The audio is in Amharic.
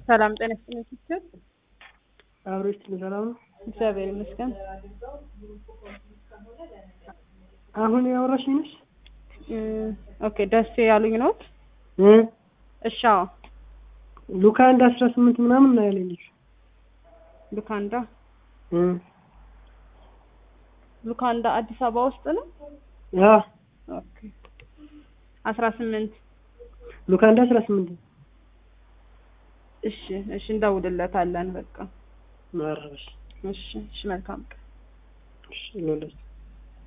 ሰላም ጤና ይስጥልኝ ሲስተር። አብሮች ሰላም ነው። እግዚአብሔር ይመስገን። አሁን ያወራሽኝ ነሽ? እም፣ ኦኬ ደስ ያሉኝ ነው። እ እሺ አዎ፣ ሉካ አንድ አስራ ስምንት ምናምን ነው ያለኝ ልጅ። ሉካንዳ እ ሉካንዳ አዲስ አበባ ውስጥ ነው። አ ኦኬ አስራ ስምንት ሉካ አንድ አስራ ስምንት እሺ እሺ፣ እንደውልለታለን በቃ ማረሽ እሺ እሺ፣ መልካም ቀን። እሺ ይኸውልሽ